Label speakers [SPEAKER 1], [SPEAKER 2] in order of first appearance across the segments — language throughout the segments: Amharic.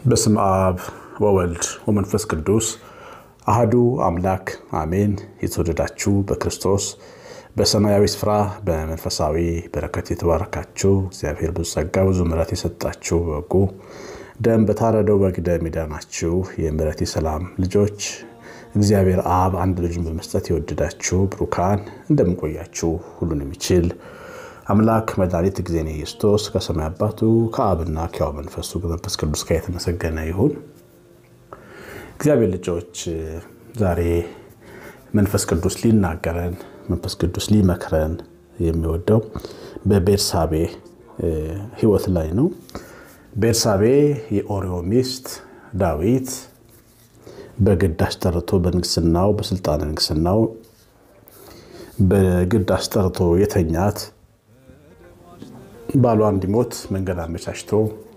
[SPEAKER 1] በስም አብ ወወልድ ወመንፈስ ቅዱስ አህዱ አምላክ አሜን። የተወደዳችሁ በክርስቶስ በሰማያዊ ስፍራ በመንፈሳዊ በረከት የተባረካችሁ እግዚአብሔር ብዙ ጸጋ ብዙ ምሕረት የሰጣችሁ በጎ ደም በታረደው በግ ደም የዳናችሁ የምሕረት የሰላም ልጆች እግዚአብሔር አብ አንድ ልጁን በመስጠት የወደዳችሁ ብሩካን እንደምንቆያችሁ ሁሉን የሚችል አምላክ መድኃኒት ጊዜን ኢየሱስ ከሰማይ አባቱ ከአብና ከሕያው መንፈሱ ከመንፈስ ቅዱስ ጋር የተመሰገነ ይሁን። እግዚአብሔር ልጆች ዛሬ መንፈስ ቅዱስ ሊናገረን መንፈስ ቅዱስ ሊመክረን የሚወደው በቤርሳቤ ሕይወት ላይ ነው። ቤርሳቤ የኦሪዮ ሚስት ዳዊት በግድ አስጠርቶ በንግስናው በስልጣነ ንግስናው በግድ አስጠርቶ የተኛት ባሏ እንዲሞት መንገድ አመቻችቶ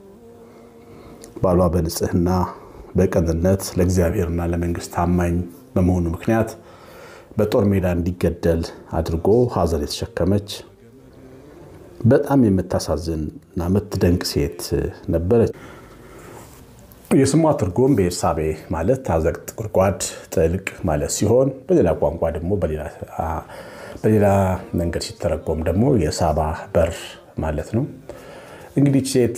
[SPEAKER 1] ባሏ በንጽህና በቅንነት ለእግዚአብሔርና ለመንግስት ታማኝ በመሆኑ ምክንያት በጦር ሜዳ እንዲገደል አድርጎ ሐዘን የተሸከመች በጣም የምታሳዝን እና የምትደንቅ ሴት ነበረች። የስሟ ትርጉም ቤርሳቤ ማለት አዘቅት፣ ጉድጓድ፣ ጥልቅ ማለት ሲሆን በሌላ ቋንቋ ደግሞ በሌላ መንገድ ሲተረጎም ደግሞ የሳባ በር ማለት ነው። እንግዲህ ሴት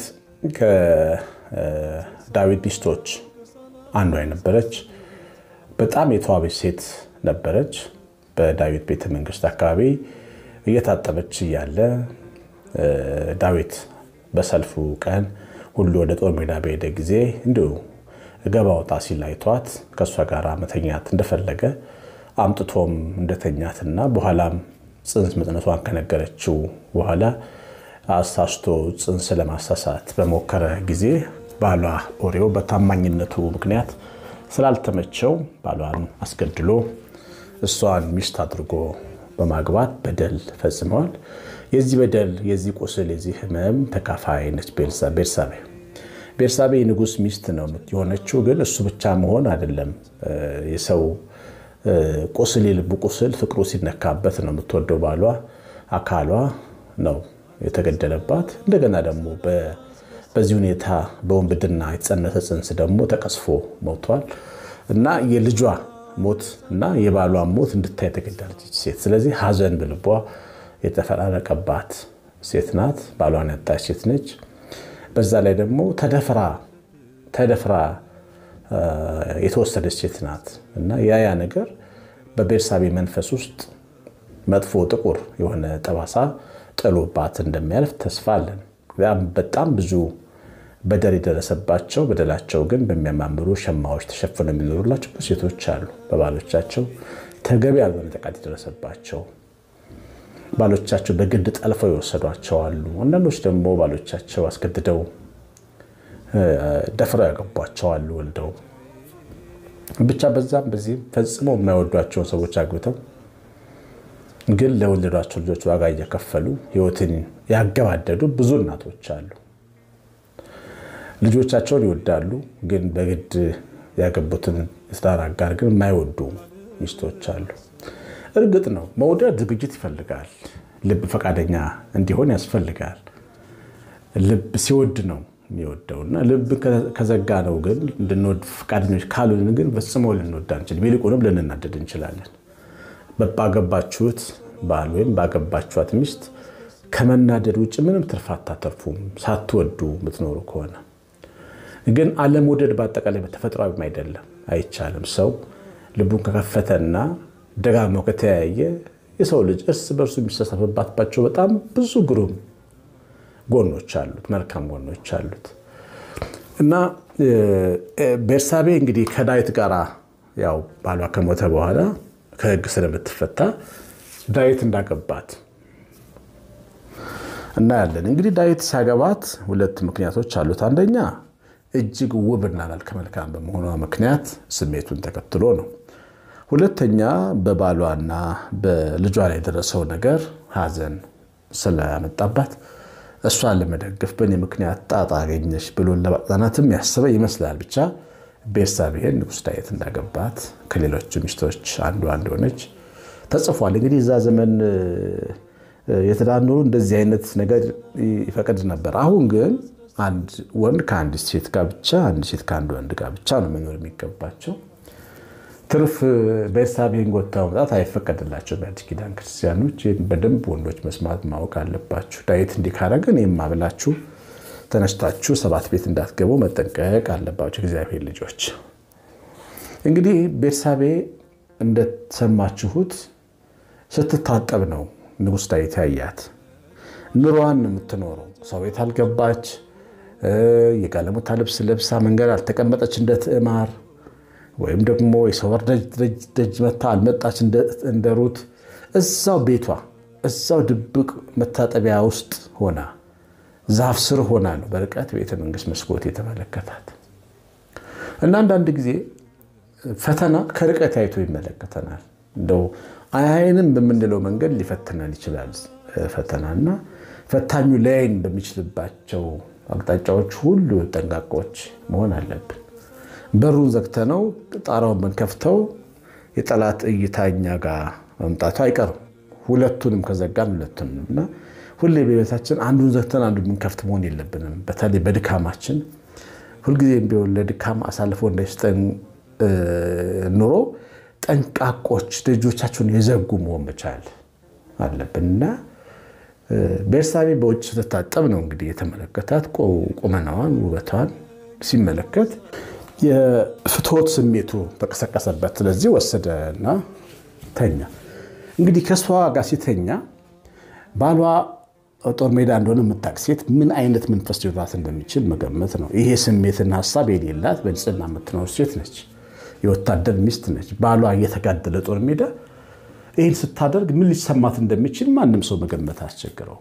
[SPEAKER 1] ከዳዊት ሚስቶች አንዷ የነበረች በጣም የተዋበች ሴት ነበረች። በዳዊት ቤተ መንግስት አካባቢ እየታጠበች እያለ ዳዊት በሰልፉ ቀን ሁሉ ወደ ጦር ሜዳ በሄደ ጊዜ እንዲሁ ገባ ወጣ ሲል አይቷት ከእሷ ጋር መተኛት እንደፈለገ አምጥቶም እንደተኛትና በኋላም ጽንስ መጽነቷን ከነገረችው በኋላ አሳስቶ ጽንስ ለማሳሳት በሞከረ ጊዜ ባሏ ኦሪዮ በታማኝነቱ ምክንያት ስላልተመቸው ባሏን አስገድሎ እሷን ሚስት አድርጎ በማግባት በደል ፈጽመዋል። የዚህ በደል የዚህ ቁስል የዚህ ሕመም ተካፋይ ነች ቤርሳቤ። ቤርሳቤ የንጉሥ ሚስት ነው የሆነችው። ግን እሱ ብቻ መሆን አይደለም። የሰው ቁስል የልቡ ቁስል ፍቅሩ ሲነካበት ነው የምትወደው። ባሏ አካሏ ነው የተገደለባት። እንደገና ደግሞ በዚህ ሁኔታ በወንብድና የተጸነሰ ጽንስ ደግሞ ተቀስፎ ሞቷል እና የልጇ ሞት እና የባሏ ሞት እንድታይ የተገደለች ሴት። ስለዚህ ሐዘን በልቧ የተፈራረቀባት ሴት ናት። ባሏን ያጣች ሴት ነች። በዛ ላይ ደግሞ ተደፍራ ተደፍራ የተወሰደች ሴት ናት እና ያ ያ ነገር በቤርሳቤ መንፈስ ውስጥ መጥፎ ጥቁር የሆነ ጠባሳ ጥሎባት እንደሚያልፍ ተስፋ አለን። በጣም ብዙ በደል የደረሰባቸው በደላቸው ግን በሚያማምሩ ሸማዎች ተሸፍነው የሚኖሩላቸው ሴቶች አሉ። በባሎቻቸው ተገቢ ያልሆነ ጥቃት የደረሰባቸው ባሎቻቸው በግድ ጠልፈው የወሰዷቸው አሉ። አንዳንዶች ደግሞ ባሎቻቸው አስገድደው ደፍረው ያገቧቸው አሉ። ወልደው ብቻ በዛም በዚህም ፈጽመው የማይወዷቸውን ሰዎች አግብተው ግን ለወለዷቸው ልጆች ዋጋ እየከፈሉ ሕይወትን ያገባደዱ ብዙ እናቶች አሉ። ልጆቻቸውን ይወዳሉ፣ ግን በግድ ያገቡትን የትዳር አጋር ግን የማይወዱ ሚስቶች አሉ። እርግጥ ነው መውደድ ዝግጅት ይፈልጋል። ልብ ፈቃደኛ እንዲሆን ያስፈልጋል። ልብ ሲወድ ነው የሚወደው እና ልብ ከዘጋ ነው ግን እንድንወድ ፈቃደኞች ካሉን ግን ፈጽሞ ልንወድ አንችልም። ይልቁንም ልንናደድ እንችላለን። ባገባችሁት ባል ወይም ባገባችኋት ሚስት ከመናደድ ውጭ ምንም ትርፍ አታተርፉም፣ ሳትወዱ የምትኖሩ ከሆነ ግን አለመውደድ በአጠቃላይ በተፈጥሯዊም አይደለም፣ አይቻልም። ሰው ልቡን ከከፈተና ደጋግሞ ከተያየ የሰው ልጅ እርስ በእርሱ የሚሳሳፍባቸው በጣም ብዙ ግሩም ጎኖች አሉት፣ መልካም ጎኖች አሉት እና ቤርሳቤ እንግዲህ ከዳዊት ጋር ያው ባሏ ከሞተ በኋላ ከሕግ ስለምትፈታ ዳዊት እንዳገባት እናያለን። እንግዲህ ዳዊት ሲያገባት ሁለት ምክንያቶች አሉት። አንደኛ እጅግ ውብና መልከ መልካም በመሆኗ ምክንያት ስሜቱን ተከትሎ ነው። ሁለተኛ በባሏና በልጇ ላይ የደረሰው ነገር ሐዘን ስለያመጣባት እሷን ለመደገፍ በእኔ ምክንያት ጣጣ አገኘች ብሎ ለማጽናናትም ያሰበ ይመስላል። ብቻ ቤርሳቤህን ንጉሥ ዳዊት እንዳገባት ከሌሎቹ ሚስቶች አንዷ እንደሆነች ተጽፏል። እንግዲህ እዛ ዘመን የትዳር ኑሮ እንደዚህ አይነት ነገር ይፈቅድ ነበር። አሁን ግን አንድ ወንድ ከአንዲት ሴት ጋር ብቻ፣ አንድ ሴት ከአንድ ወንድ ጋር ብቻ ነው መኖር የሚገባቸው። ትርፍ ቤርሳቤን ጎታ መውጣት አይፈቀድላቸው በአዲስ ኪዳን ክርስቲያኖች። ይህን በደንብ ወንዶች መስማት ማወቅ አለባችሁ። ዳዊት እንዲህ ካረገ እኔማ ብላችሁ ተነስታችሁ ሰባት ቤት እንዳትገቡ መጠንቀቅ አለባቸው እግዚአብሔር ልጆች። እንግዲህ ቤርሳቤ እንደሰማችሁት ስትታጠብ ነው ንጉሥ ዳዊት ያያት። ኑሯን የምትኖረው ሰው ቤት አልገባች፣ የጋለሞታ ልብስ ለብሳ መንገድ አልተቀመጠች እንደ ትዕማር ወይም ደግሞ የሰው በር ደጅ መታ አልመጣች እንደ ሩት። እዛው ቤቷ እዛው ድብቅ መታጠቢያ ውስጥ ሆና ዛፍ ስር ሆና ነው በርቀት ቤተ መንግስት መስኮት የተመለከታት እና አንዳንድ ጊዜ ፈተና ከርቀት አይቶ ይመለከተናል። እንደው አይንም በምንለው መንገድ ሊፈትነን ይችላል። ፈተናና ፈታኙ ላይን በሚችልባቸው አቅጣጫዎች ሁሉ ጠንቃቆች መሆን አለብን። በሩን ዘግተነው ጣራውን ብንከፍተው የጠላት እይታ እኛ ጋር መምጣቱ አይቀርም። ሁለቱንም ከዘጋን ሁለቱንም እና ሁሌ በቤታችን አንዱን ዘግተን አንዱን ብንከፍት መሆን የለብንም። በተለይ በድካማችን ሁልጊዜም ቢሆን ለድካም አሳልፎ እንዳይሰጠን ኑሮ ጠንቃቆች ደጆቻቸውን የዘጉ መሆን መቻል አለብን እና ቤርሳቤ በውጭ ስትታጠብ ነው እንግዲህ የተመለከታት። ቁመናዋን ውበቷን ሲመለከት የፍትወት ስሜቱ ተቀሰቀሰበት። ስለዚህ ወሰደና ተኛ። እንግዲህ ከእሷ ጋር ሲተኛ ባሏ ጦር ሜዳ እንደሆነ የምታውቅ ሴት ምን አይነት መንፈስ ሊኖራት እንደሚችል መገመት ነው። ይሄ ስሜትና ሀሳብ የሌላት በንጽህና የምትኖር ሴት ነች። የወታደር ሚስት ነች። ባሏ እየተጋደለ ጦር ሜዳ ይህን ስታደርግ ምን ሊሰማት እንደሚችል ማንም ሰው መገመት አስቸግረው።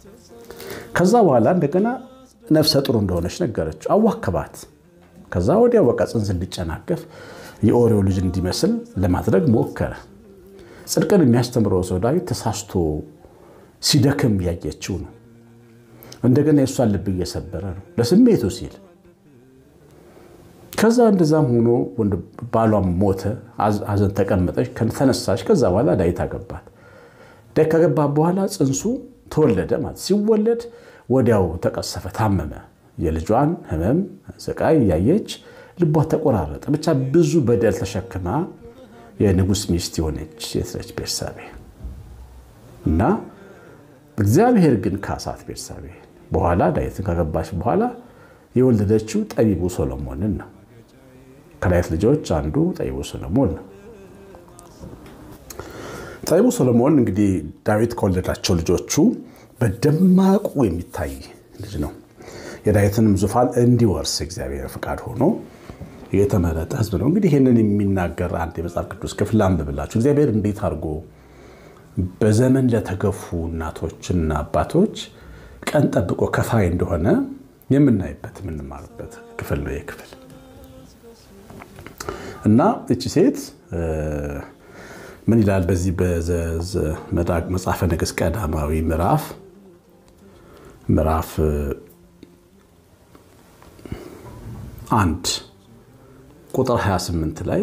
[SPEAKER 1] ከዛ በኋላ እንደገና ነፍሰ ጡር እንደሆነች ነገረችው። አዋከባት። ከዛ ወዲያ በቃ ጽንስ እንዲጨናገፍ የኦሪዮ ልጅ እንዲመስል ለማድረግ ሞከረ። ጽድቅን የሚያስተምረው ሰው ዳዊት ተሳስቶ ሲደክም ያየችው ነው። እንደገና የእሷን ልብ እየሰበረ ነው ለስሜቱ ሲል ከዛ እንደዛም ሆኖ ባሏም ሞተ። ሐዘን ተቀመጠች፣ ተነሳች። ከዛ በኋላ ዳዊት አገባት። ዳዊት ካገባት በኋላ ጽንሱ ተወለደ ማለት ሲወለድ ወዲያው ተቀሰፈ፣ ታመመ። የልጇን ሕመም ስቃይ እያየች ልቧ ተቆራረጠ። ብቻ ብዙ በደል ተሸክማ የንጉሥ ሚስት የሆነች ሴት ነች ቤርሳቤ እና እግዚአብሔር ግን ካሳት ቤርሳቤ በኋላ ዳዊትን ካገባች በኋላ የወለደችው ጠቢቡ ሶሎሞንን ነው። ከዳዊት ልጆች አንዱ ጠቢቡ ሶሎሞን ነው። ጠቢቡ ሶሎሞን እንግዲህ ዳዊት ከወለዳቸው ልጆቹ በደማቁ የሚታይ ልጅ ነው። የዳዊትንም ዙፋን እንዲወርስ እግዚአብሔር ፍቃድ ሆኖ የተመረጠ ሕዝብ ነው። እንግዲህ ይህንን የሚናገር አንድ የመጽሐፍ ቅዱስ ክፍል አንብብላችሁ እግዚአብሔር እንዴት አድርጎ በዘመን ለተገፉ እናቶችና አባቶች ቀን ጠብቆ ከፋይ እንደሆነ የምናይበት የምንማርበት ክፍል ነው። ክፍል እና እቺ ሴት ምን ይላል? በዚህ መጽሐፈ ነገሥት ቀዳማዊ ምዕራፍ ምዕራፍ አንድ ቁጥር 28 ላይ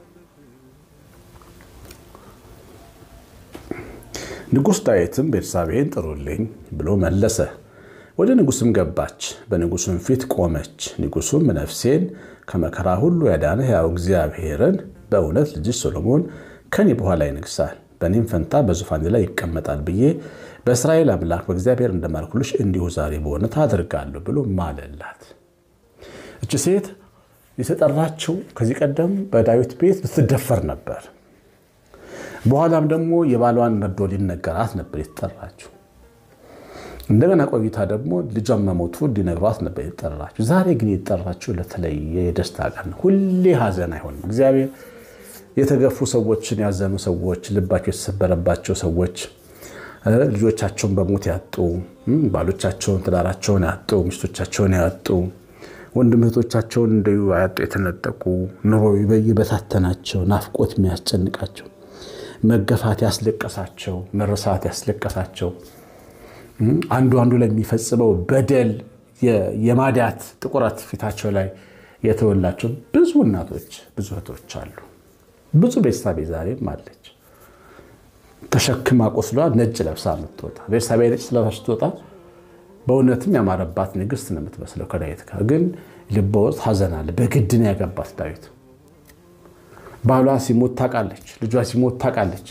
[SPEAKER 1] ንጉሥ ዳዊትም ቤርሳቤህን ጥሩልኝ ብሎ መለሰ። ወደ ንጉሥም ገባች፣ በንጉሡም ፊት ቆመች። ንጉሡም ነፍሴን ከመከራ ሁሉ ያዳነ ሕያው እግዚአብሔርን በእውነት ልጅሽ ሶሎሞን ከኔ በኋላ ይነግሣል፣ በእኔም ፈንታ በዙፋኔ ላይ ይቀመጣል ብዬ በእስራኤል አምላክ በእግዚአብሔር እንደማልኩልሽ እንዲሁ ዛሬ በእውነት አደርጋለሁ ብሎ ማለላት። እች ሴት የተጠራችው ከዚህ ቀደም በዳዊት ቤት ልትደፈር ነበር። በኋላም ደግሞ የባሏን መርዶ ሊነገራት ነበር የተጠራችው። እንደገና ቆይታ ደግሞ ልጇን መሞቱ እንዲነግሯት ነበር የተጠራችው። ዛሬ ግን የተጠራችው ለተለየ የደስታ ቀን ነው። ሁሌ ሀዘን አይሆንም። እግዚአብሔር የተገፉ ሰዎችን፣ ያዘኑ ሰዎች፣ ልባቸው የተሰበረባቸው ሰዎች፣ ልጆቻቸውን በሞት ያጡ፣ ባሎቻቸውን፣ ትዳራቸውን ያጡ፣ ሚስቶቻቸውን ያጡ፣ ወንድም እህቶቻቸውን እንዲሁ ያጡ፣ የተነጠቁ ኑሮ የበታተናቸው፣ ናፍቆት የሚያስጨንቃቸው መገፋት ያስለቀሳቸው፣ መረሳት ያስለቀሳቸው፣ አንዱ አንዱ ላይ የሚፈጽመው በደል የማዳት ጥቁረት ፊታቸው ላይ የተወላቸው ብዙ እናቶች ብዙ እህቶች አሉ። ብዙ ቤርሳቤ ዛሬም አለች። ተሸክማ ቆስሏ ነጭ ለብሳ የምትወጣ ቤርሳቤ ነጭ ለብሳ ስትወጣ በእውነትም ያማረባት ንግስት ነው የምትመስለው ከዳዊት ጋር ግን ልቧ ውስጥ ሐዘን አለ። በግድ ነው ያገባት ዳዊት። ባሏ ሲሞት ታውቃለች፣ ልጇ ሲሞት ታውቃለች።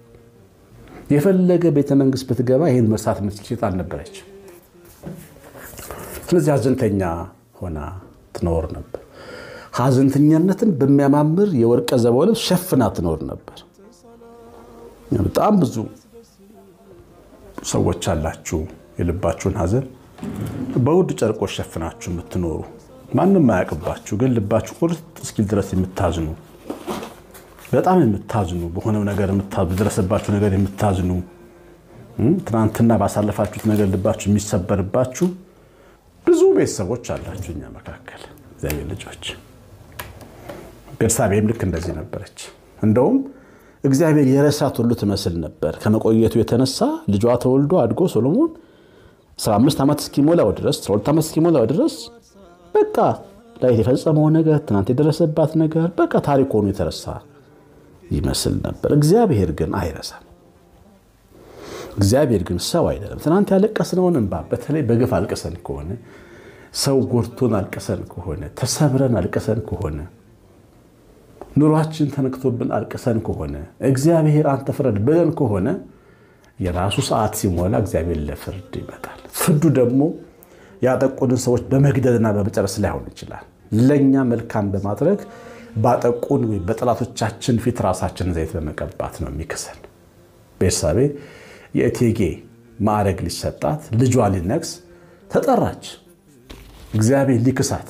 [SPEAKER 1] የፈለገ ቤተ መንግስት ብትገባ ይህን መርሳት የምትችል ሴት አልነበረች። ስለዚህ ሐዘንተኛ ሆና ትኖር ነበር። ሐዘንተኛነትን በሚያማምር የወርቀ ዘቦ ልብስ ሸፍና ትኖር ነበር። በጣም ብዙ ሰዎች አላችሁ የልባችሁን ሐዘን በውድ ጨርቆች ሸፍናችሁ የምትኖሩ ማንም አያውቅባችሁ፣ ግን ልባችሁ ቁርጥ እስኪል ድረስ የምታዝኑ በጣም የምታዝኑ በሆነው ነገር በደረሰባችሁ ነገር የምታዝኑ ትናንትና ባሳለፋችሁት ነገር ልባችሁ የሚሰበርባችሁ ብዙ ቤተሰቦች አላችሁ እኛ መካከል እግዚአብሔር ልጆች። ቤርሳቤም ልክ እንደዚህ ነበረች። እንደውም እግዚአብሔር የረሳት ሁሉ ትመስል ነበር። ከመቆየቱ የተነሳ ልጇ ተወልዶ አድጎ ሶሎሞን 15 ዓመት እስኪሞላው ድረስ 12 ዓመት እስኪሞላው ድረስ በቃ ላይ የፈጸመው ነገር ትናንት የደረሰባት ነገር በቃ ታሪክ ሆኖ የተረሳ ይመስል ነበር። እግዚአብሔር ግን አይረሳም። እግዚአብሔር ግን ሰው አይደለም። ትናንት ያለቀስነውን እንባ በተለይ በግፍ አልቅሰን ከሆነ ሰው ጎድቶን አልቅሰን ከሆነ ተሰብረን አልቅሰን ከሆነ ኑሯችን ተነክቶብን አልቅሰን ከሆነ እግዚአብሔር አንተ ፍረድ ብለን ከሆነ የራሱ ሰዓት ሲሞላ እግዚአብሔር ለፍርድ ይመጣል። ፍርዱ ደግሞ ያጠቁንን ሰዎች በመግደልና በመጨረስ ላይሆን ይችላል። ለእኛ መልካም በማድረግ ባጠቁን ወይም በጠላቶቻችን ፊት ራሳችን ዘይት በመቀባት ነው የሚክሰን። ቤርሳቤ የእቴጌ ማዕረግ ሊሰጣት ልጇ ሊነግስ ተጠራች። እግዚአብሔር ሊክሳት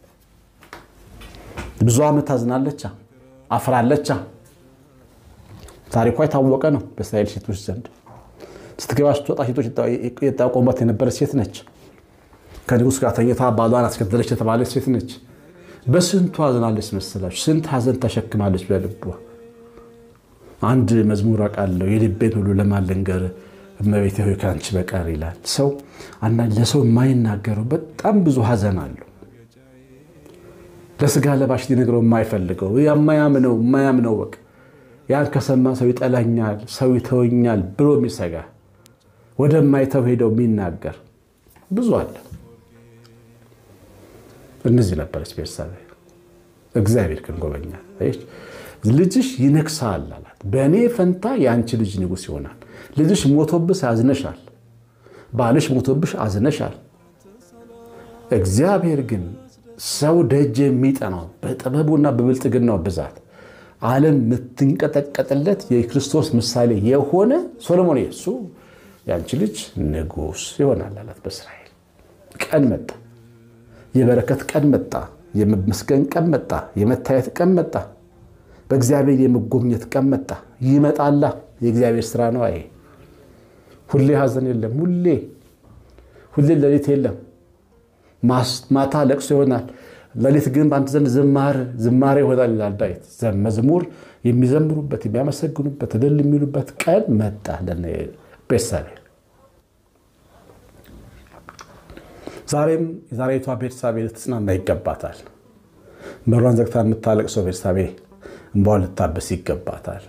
[SPEAKER 1] ብዙ ዓመት አዝናለቻ፣ አፍራለቻ። ታሪኳ የታወቀ ነው በእስራኤል ሴቶች ዘንድ። ስትገባ ስትወጣ ሴቶች የጠቆሟት የነበረች ሴት ነች። ከንጉሥ ጋር ተኝታ ባሏን አስገደለች የተባለች ሴት ነች። በስንቱ አዝናለች መሰላችሁ? ስንት ሐዘን ተሸክማለች በልቧ። አንድ መዝሙር አውቃለሁ የልቤን ሁሉ ለማን ልንገር እመቤቴ ሆይ ከአንቺ በቀር ይላል። ሰው አንዳንድ ለሰው የማይናገረው በጣም ብዙ ሐዘን አለው። ለስጋ ለባሽ ሊነግረው የማይፈልገው የማያምነው የማያምነው በቃ ያን ከሰማ ሰው ይጠላኛል፣ ሰው ይተወኛል ብሎ የሚሰጋ ወደማይተው ሄደው የሚናገር ብዙ አለ። እነዚህ ነበረች ቤርሳቤ። እግዚአብሔር ግን ጎበኛል። ልጅሽ ይነግሳል አላት። በእኔ ፈንታ የአንቺ ልጅ ንጉሥ ይሆናል። ልጅሽ ሞቶብሽ አዝነሻል፣ ባልሽ ሞቶብሽ አዝነሻል። እግዚአብሔር ግን ሰው ደጅ የሚጠናው በጥበቡና በብልጥግናው ብዛት ዓለም የምትንቀጠቀጥለት የክርስቶስ ምሳሌ የሆነ ሶሎሞን እሱ የአንቺ ልጅ ንጉሥ ይሆናል አላት። በእስራኤል ቀን መጣ። የበረከት ቀን መጣ። የመመስገን ቀን መጣ። የመታየት ቀን መጣ። በእግዚአብሔር የመጎብኘት ቀን መጣ። ይመጣላ። የእግዚአብሔር ስራ ነው። ይሄ ሁሌ ሐዘን የለም። ሁሌ ሁሌ ሌሊት የለም። ማታ ለቅሶ ይሆናል። ሌሊት ግን በአንተ ዘንድ ዝማሬ ይሆናል ይላል ዳዊት። መዝሙር የሚዘምሩበት የሚያመሰግኑበት እልል የሚሉበት ቀን መጣ ቤርሳቤ። ዛሬም የዛሬቷ ቤርሳቤ ልትጽናና ይገባታል። በሯን ዘግታ የምታለቅሰው ቤርሳቤ እንባዋን ልታበስ ይገባታል።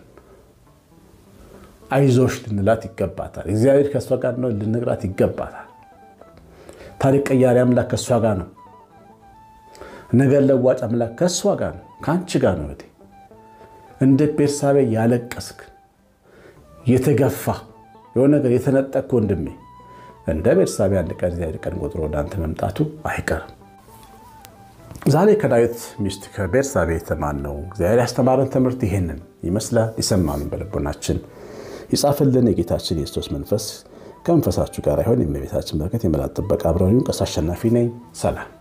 [SPEAKER 1] አይዞሽ ልንላት ይገባታል። እግዚአብሔር ከእሷ ጋር ነው ልንግራት ይገባታል። ታሪክ ቀያሪ አምላክ ከእሷ ጋር ነው። ነገር ለዋጭ አምላክ ከእሷ ጋር ነው፣ ከአንቺ ጋር ነው። እህቴ እንደ ቤርሳቤ ያለቀስክ የተገፋ የሆነ ነገር የተነጠቅክ ወንድሜ እንደ ቤርሳቤ አንድ ቀን እግዚአብሔር ቀን ቆጥሮ ወደ አንተ መምጣቱ አይቀርም። ዛሬ ከዳዊት ሚስት ከቤርሳቤ የተማርነው እግዚአብሔር ያስተማረን ትምህርት ይሄንን ይመስላል። የሰማነውን በልቦናችን ይጻፍልን። የጌታችን የክርስቶስ መንፈስ ከመንፈሳችሁ ጋር ይሆን። የእመቤታችን በረከት የመላእክት ጥበቃ አብረውን። ቀሲስ አሸናፊ ነኝ። ሰላም